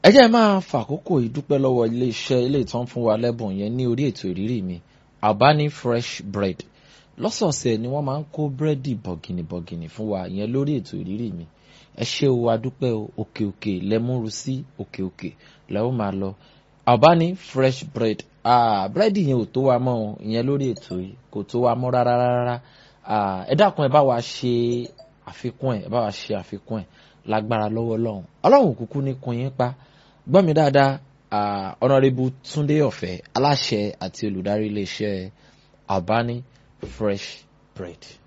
ẹ jẹ́ máa fàkókò ìdúpẹ́ lọ́wọ́ iléeṣẹ́ ilé ìtàn fún wa lẹ́bùn yẹn ní orí ètò ìrírí mi Albani fresh bread lọ́sọ̀ọ̀sẹ̀ ni wọ́n máa ń kó búrẹ́dì bọ̀gìnìbọ̀gìnì fún wa yẹn lórí ètò ìrírí mi ẹ ṣé o adúpẹ́ o òkè òkè lẹ́múru sí òkè òkè lẹ́wọ́n máa lọ Albani fresh bread ah, búrẹ́dì yẹn ò tó wa mọ́ o ìyẹn lórí ètò yìí kò tó wa mọ́ rárá rárá ẹ dákun ẹ bá wa ṣe àfikún ẹ ẹ bá wa ṣe àfikún ẹ lágbára lọ́wọ́ ọlọ́run ọlọ́run kúkú ní kun yín pa gbọ́ mi dáadáa ọ̀nàrẹ́bù túndé ọ̀fẹ́ aláṣẹ àti olùdarí iléeṣẹ́ Albani fresh bread.